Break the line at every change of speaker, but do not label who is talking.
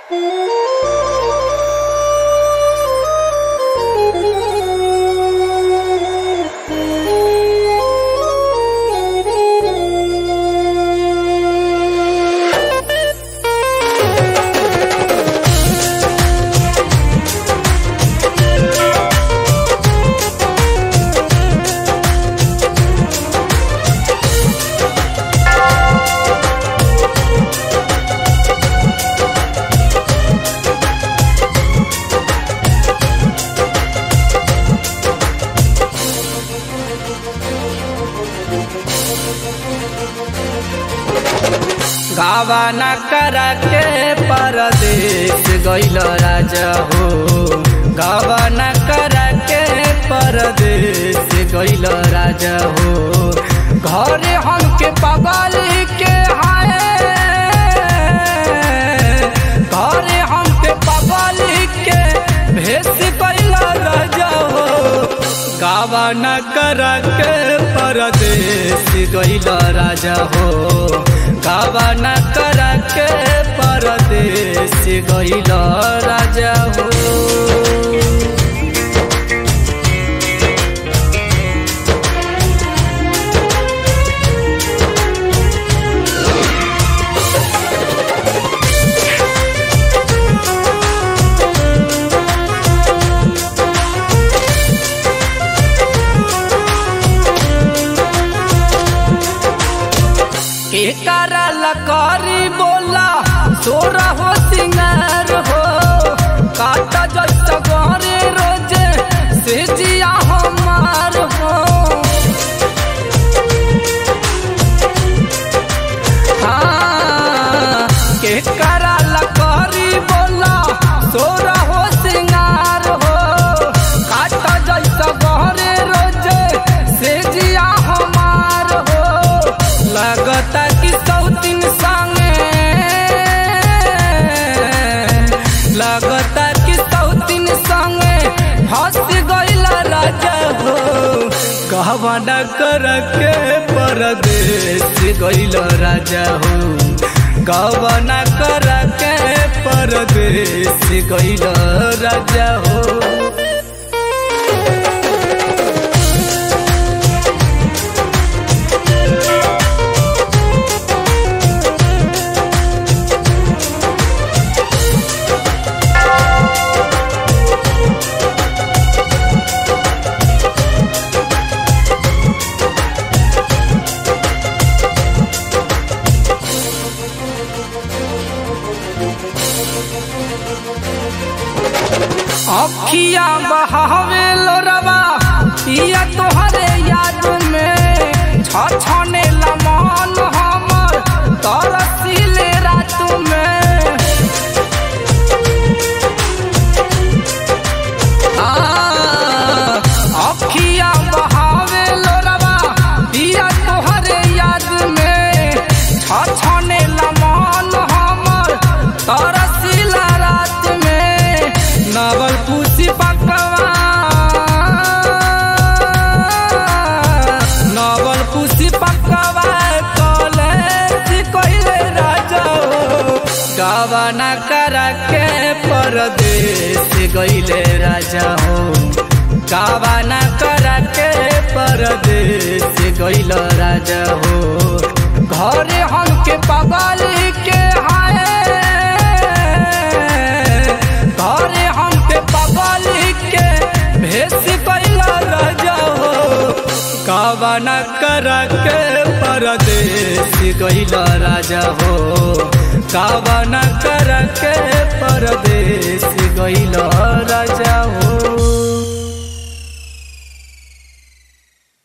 गावा न करा के परदेश गइल राजा हो गावा न करा के परदेश गइल राजा हो घरे हमके पगल के हाय घरे हमके पगल के भेस गइल राजा हो गावा न करा के परदेश गइल राजा हो गावा न करा के परदेश गइल राजा हो एकरा लकारी बोला सोरा हो सिंगार हो काटा जैसा गहरे रोजे से जिया हमार हो हाँ केकरा लकारी बोला सोरा हो सिंगार हो काटा जैसा गहरे रोजे से जिया हमार हो लगता कि सौतीन संगे लगता कि सौतीन संगे फंस गइल राजा हो कहवा न कर के परदेश गइल राजा हो कहवा न कर के परदेश गइल राजा हो अखिया बहावे लोरवा पिया तोहरे याद में छछने लमन हमर तरसीले रात में आ, अखिया बहावे लोरवा पिया तोहरे याद में छछने लमन हमर तरसीला रात में नवल पुसी पकवा नवल पुसी पकवा कॉलेज कइले राजा हो गावा न करा के परदेश गइले राजा हो गावा न करा के परदेश गइल राजा हो घरे हमके पगल के हाय घरे हमके पगल के भेस गइल राजा हो गावा न करा के परदेश गइल राजा हो गावा न करा के परदेश गइल